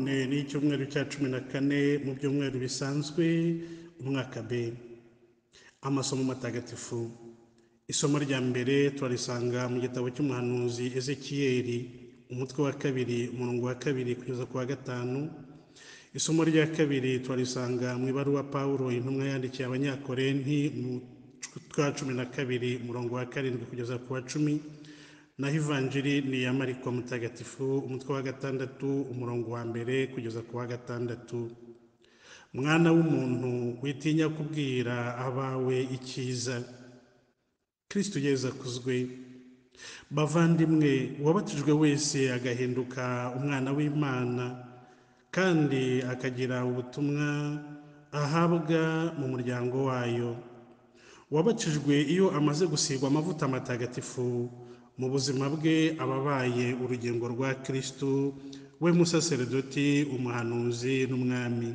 icyumweru cya cumi na kane mu byumweru bisanzwe umwaka b amasomo matagatifu isomo rya mbere turarisanga mu gitabo cy'umuhanuzi ezekiyeri umutwe wa kabiri umurongo wa kabiri kugeza ku wa gatanu isomo rya kabiri turarisanga mu ibaruwa pawulo intumwa yandikiye abanyakorenti mu twa cumi na kabiri umurongo wa karindwi kugeza ku wa cumi naho ivanjiri ni iya mariko mutagatifu umutwe wa gatandatu umurongo wa mbere kugeza ku wa gatandatu mwana w'umuntu witinya kubwira abawe icyiza kirisito ugeze akuzwe bavandimwe uwabatijwe wese agahinduka umwana w'imana kandi akagira ubutumwa ahabwa mu muryango wayo uwabakijwe iyo amaze gusigwa amavuta matagatifu mu buzima bwe ababaye urugingo rwa kirisito we musaseredoti umuhanuzi n'umwami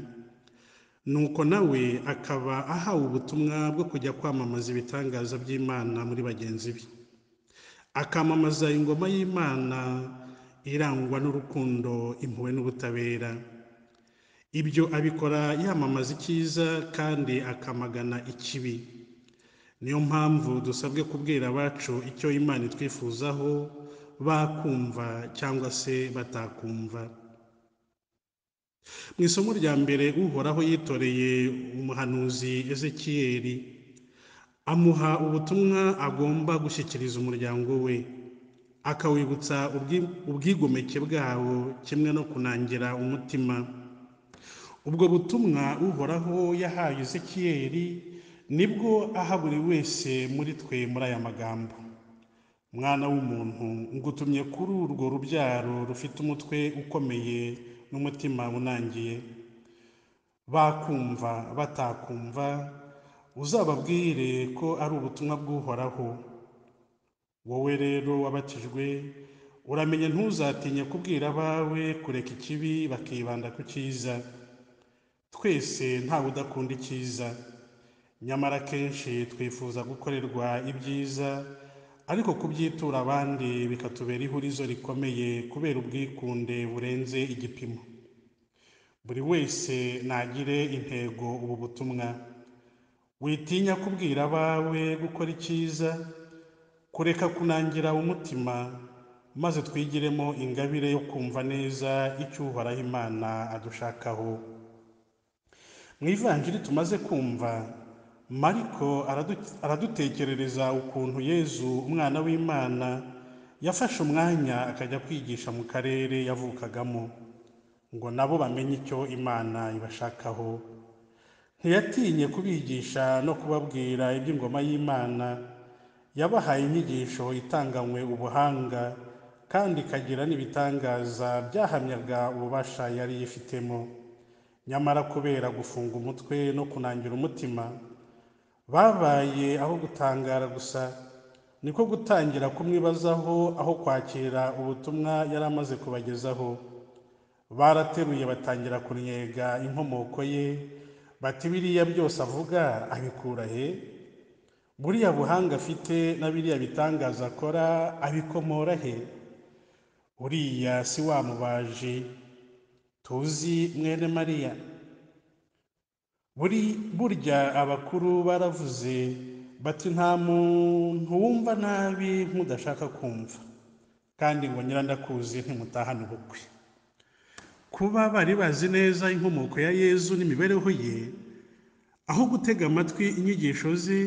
nuko nawe akaba ahawe ubutumwa bwo kujya kwamamaza ibitangaza by'imana muri bagenzi be akamamaza ingoma y'imana irangwa n'urukundo impuhwe n'ubutabera ibyo abikora yamamaza icyiza kandi akamagana ikibi niyo mpamvu dusabwe kubwira abacu icyo imana itwifuzaho bakumva cyangwa se batakumva mu isomo rya mbere uhoraho yitoreye umuhanuzi ezekiyeri amuha ubutumwa agomba gushyikiriza umuryango we akawibutsa ubwigomeke bwabo kimwe no kunangira umutima ubwo butumwa uhoraho yahaye ezekiyeri nibwo aha buri wese muri twe muri aya magambo mwana w'umuntu ngutumye kuri urwo rubyaro rufite umutwe ukomeye n'umutima unangiye bakumva batakumva uzababwire ko ari ubutumwa bw'uhoraho wowe rero wabatijwe uramenye ntuzatinye kubwira abawe kureka ikibi bakibanda ku cyiza twese ntawe udakunda icyiza nyamara akenshi twifuza gukorerwa ibyiza ariko kubyitura abandi bikatubera ihurizo rikomeye kubera ubwikunde burenze igipimo buri wese nagire intego ubu butumwa witinya kubwira abawe gukora icyiza kureka kunangira umutima maze twigiremo ingabire yo kumva neza icyo uhoraho imana adushakaho mu ivanjiri tumaze kumva mariko aradutekerereza ukuntu yezu umwana w'imana yafashe umwanya akajya kwigisha mu karere yavukagamo ngo nabo bamenye icyo imana ibashakaho ntiyatinye kubigisha no kubabwira iby'ingoma y'imana yabahaye inyigisho itanganywe ubuhanga kandi ikagira n'ibitangaza byahamyaga ububasha yari yifitemo nyamara kubera gufunga umutwe no kunangira umutima babaye aho gutangara gusa niko gutangira kumwibazaho aho kwakira ubutumwa yari amaze kubagezaho barateruye batangira kunnyega inkomoko ye bati biriya byose avuga abikura he buriya buhanga afite na biriya bitangaza akora abikomora he uriya si wa mubaji tuzi mwene mariya burya abakuru baravuze bati nta muntu wumva nabi nk'udashaka kumva kandi ngo nyirandakuzi ntimutahane ubukwe kuba bari bazi neza inkomoko ya yezu n'imibereho ye aho gutega amatwi inyigisho ze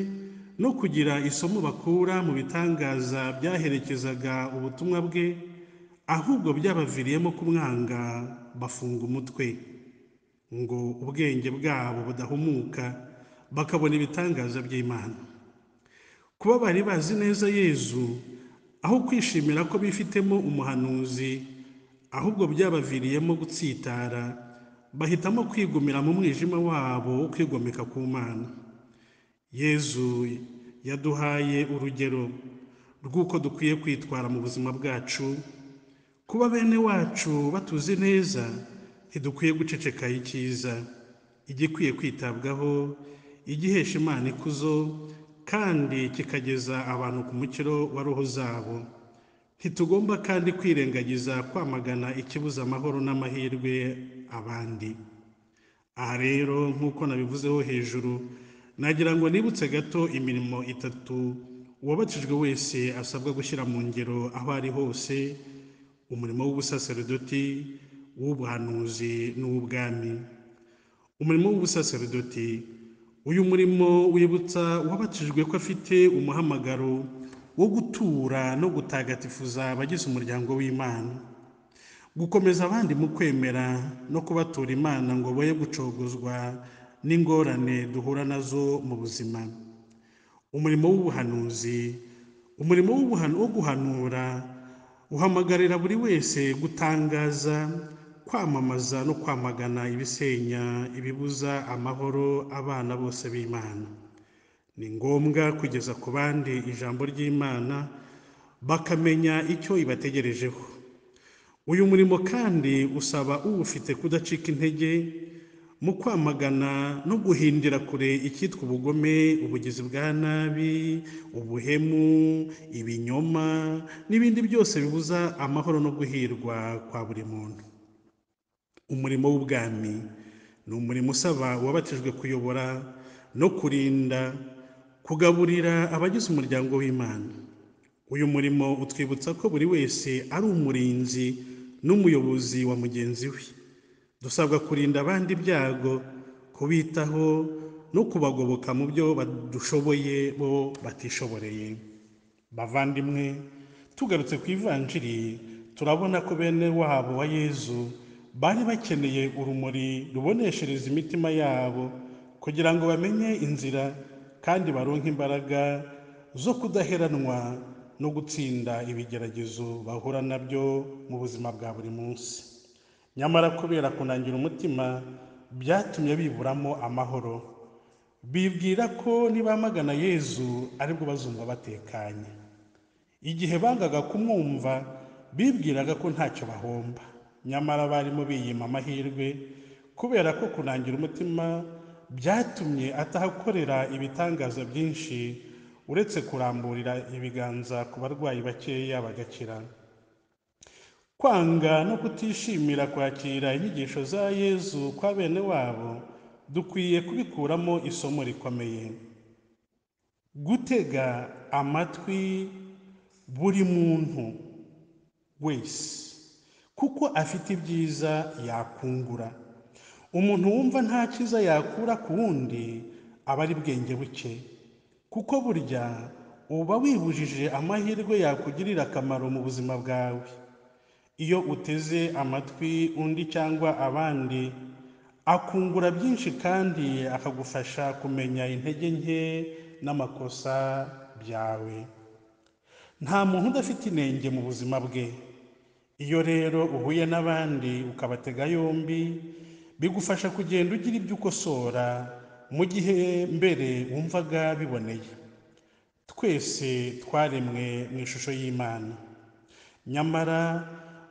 no kugira isomo bakura mu bitangaza byaherekezaga ubutumwa bwe ahubwo byabaviriyemo kumwanga bafunga umutwe ngo ubwenge bwabo budahumuka bakabona ibitangaza by'imana kuba bari bazi neza yezu aho kwishimira ko bifitemo umuhanuzi ahubwo byabaviriyemo gutsitara bahitamo kwigumira mu mwijima wabo wo kwigomeka ku mana yezu yaduhaye urugero rw'uko dukwiye kwitwara mu buzima bwacu kuba bene wacu batuzi neza ntidukwiye guceceka icyiza igikwiye kwitabwaho igihesha imana ikuzo kandi kikageza abantu ku mukiro wa roho zabo ntitugomba kandi kwirengagiza kwamagana ikibuza amahoro n'amahirwe abandi aha rero nk'uko nabivuzeho hejuru nagira ngo nibutse gato imirimo itatu uwabatijwe wese asabwa gushyira mu ngero aho ari hose umurimo w'ubusaseridoti uw'ubuhanuzi n'uw'ubwami umurimo w'ubusaseridoti uyu murimo wibutsa uwabatijwe ko afite umuhamagaro wo gutura no gutagatifuza abagize umuryango w'imana gukomeza abandi mu kwemera no kubatura imana ngo boye gucogozwa n'ingorane duhura nazo mu buzima umurimo w'ubuhanuzi umurimo w'ubuhanu- wo guhanura uhamagarira buri wese gutangaza kwamamaza no kwamagana ibisenya ibibuza amahoro abana bose b'imana ni ngombwa kugeza ku bandi ijambo ry'imana bakamenya icyo ibategerejeho uyu murimo kandi usaba uwufite kudacika intege mu kwamagana no guhindira kure icyitwa ubugome ubugizi bwa nabi ubuhemu ibinyoma n'ibindi byose bibuza amahoro no guhirwa kwa buri muntu umurimo w'ubwami ni umurimo usaba uwabatijwe kuyobora no kurinda kugaburira abagize umuryango w'imana uyu murimo utwibutsa ko buri wese ari umurinzi n'umuyobozi wa mugenzi we dusabwa kurinda abandi ibyago kubitaho no kubagoboka mu byo badushoboye bo batishoboreye bavandimwe tugarutse ku ivanjiri turabona ko bene wabo wa yezu bari bakeneye urumuri ruboneshereza imitima yabo kugira ngo bamenye inzira kandi baronke imbaraga zo kudaheranwa no gutsinda ibigeragezo bahura nabyo mu buzima bwa buri munsi nyamara kubera kunangira umutima byatumye biburamo amahoro bibwira ko nibamagana yezu aribwo bazumva batekanye igihe bangaga kumwumva bibwiraga ko ntacyo bahomba nyamara barimo biyima amahirwe kubera ko kunangira umutima byatumye atahakorera ibitangaza byinshi uretse kuramburira ibiganza ku barwayi bakeya bagakira kwanga no kutishimira kwakira inyigisho za yezu kwa bene wabo dukwiye kubikuramo isomo rikomeye gutega amatwi buri muntu wese kuko afite ibyiza yakungura umuntu wumva nta cyiza yakura ku wundi aba ari bwenge buke kuko burya uba wibujije amahirwe yakugirira akamaro mu buzima bwawe iyo uteze amatwi undi cyangwa abandi akungura byinshi kandi akagufasha kumenya intege nke n'amakosa byawe nta muntu udafite inenge mu buzima bwe iyo rero uhuye n'abandi ukabatega yombi bigufasha kugenda ugira ibyo ukosora mu gihe mbere wumvaga biboneye twese twaremwe mu ishusho y'imana nyamara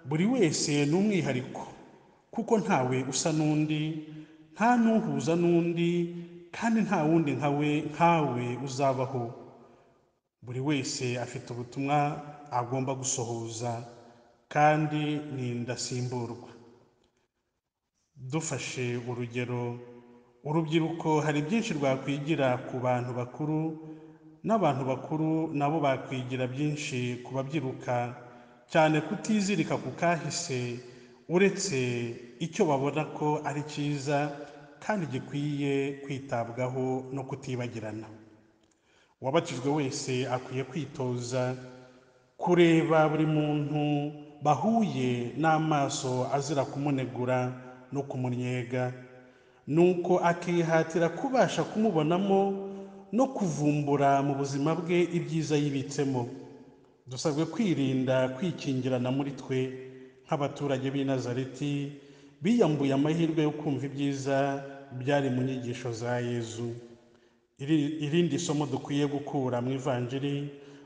buri wese ni umwihariko kuko ntawe usa n'undi nta n'uhuza n'undi kandi nta wundi nkawe nkawe uzabaho buri wese afite ubutumwa agomba gusohoza kandi ni indasimburwa dufashe urugero urubyiruko hari byinshi rwakwigira ku bantu bakuru n'abantu bakuru nabo bakwigira byinshi ku babyiruka cyane kutizirika ku kahise uretse icyo babona ko ari cyiza kandi gikwiye kwitabwaho no kutibagirana uwabatijwe wese akwiye kwitoza kureba buri muntu bahuye n'amaso azira kumunegura no kumunyega nuko akihatira kubasha kumubonamo no kuvumbura mu buzima bwe ibyiza yibitsemo dusabwe kwirinda kwikingirana muri twe nk'abaturage b'i Nazareti biyambuye amahirwe yo kumva ibyiza byari mu nyigisho za yezu Iri- irindi somo dukwiye gukura mu ivanjiri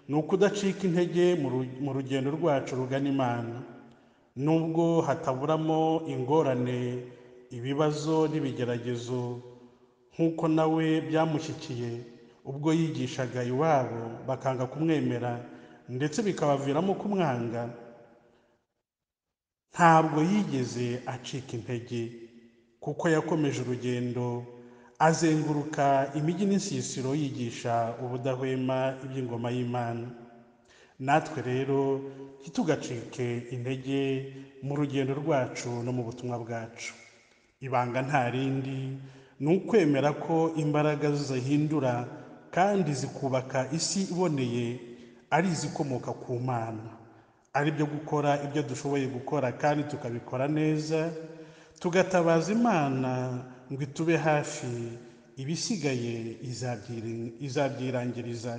ni ukudacika intege mu ru- mu rugendo rwacu rugana imana nubwo hataburamo ingorane ibibazo n'ibigeragezo nk'uko nawe byamushyikiye ubwo yigishaga iwabo bakanga kumwemera ndetse bikabaviramo kumwanga ntabwo yigeze acika intege kuko yakomeje urugendo azenguruka imijyi n'insisiro yigisha ubudahwema iby'ingoma y'imana natwe rero ntitugacike intege mu rugendo rwacu no mu butumwa bwacu ibanga nta rindi ni ukwemera ko imbaraga zihindura kandi zikubaka isi iboneye ari izikomoka ku mana ari byo gukora ibyo dushoboye gukora kandi tukabikora neza tugatabaza imana ngo itube hafi ibisigaye izabyirangiriza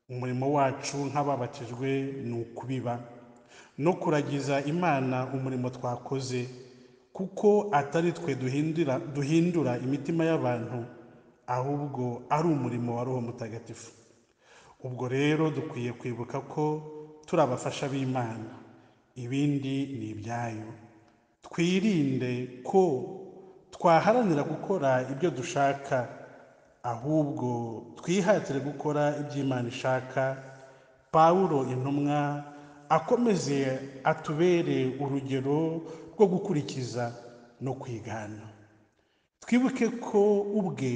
umurimo wacu nk'ababatijwe ni ukubiba no kuragiza imana umurimo twakoze kuko atari twe duhindura imitima y'abantu ahubwo ari umurimo wa roho mutagatifu ubwo rero dukwiye kwibuka ko turi abafasha b'imana ibindi ni ibyayo twirinde ko twaharanira gukora ibyo dushaka ahubwo twihatire gukora ibyo imana ishaka pawuro intumwa akomeze atubere urugero rwo gukurikiza no kwigana twibuke ko ubwe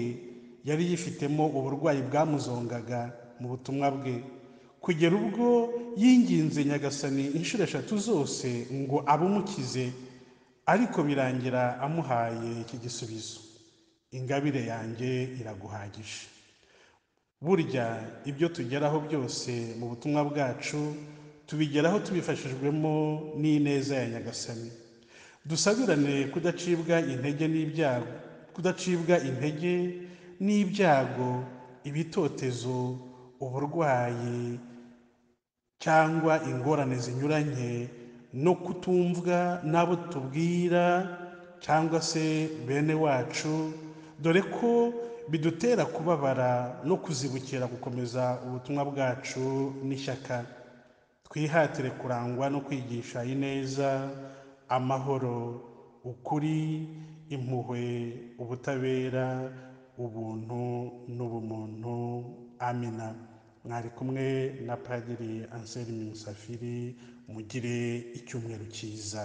yari yifitemo uburwayi bwamuzongaga mu butumwa bwe kugera ubwo yinginze nyagasani inshuro eshatu zose ngo abumukize ariko birangira amuhaye iki gisubizo ingabire yanjye iraguhagije burya ibyo tugeraho byose mu butumwa bwacu tubigeraho tubifashijwemo n'ineza ya nyagasani dusabirane kudacibwa intege n'ibyago kudacibwa intege n'ibyago ibitotezo uburwayi cyangwa ingorane zinyuranye no kutumvwa n'abo tubwira cyangwa se bene wacu dore ko bidutera kubabara no kuzibukira gukomeza ubutumwa bwacu n'ishyaka twihatire kurangwa no kwigisha ineza amahoro ukuri impuhwe ubutabera ubuntu n'ubumuntu amina mwari kumwe na padiri anselme musafiri mugire icyumweru cyiza